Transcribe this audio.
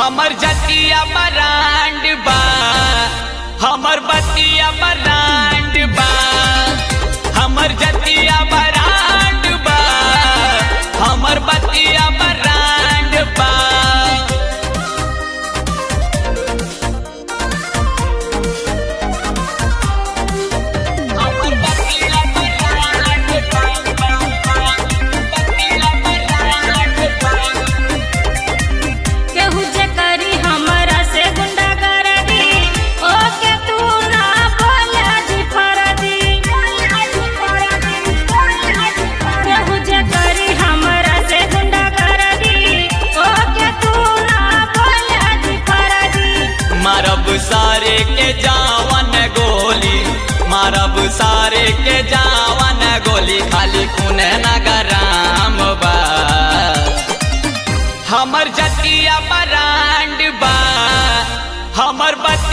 हमर जतिया बरांड बा हमर बतिया बरांड बा हमर जतिया बरांड बा हमर बतिया बरांड बा हमर बतिया बरांड बा बतिया बरांड बा केहू जे करी हमरा से गुंडागर्दी ओके तू ना बोले जी फरदी केहू जे करी हमरा से गुंडागर्दी ओके तू ना बोले जी फरदी मारब सारे के जावन गोली मारब सारे के जावन गोली खाली खून नगराम बा हमर जतिया बरांड बा हमर बतिया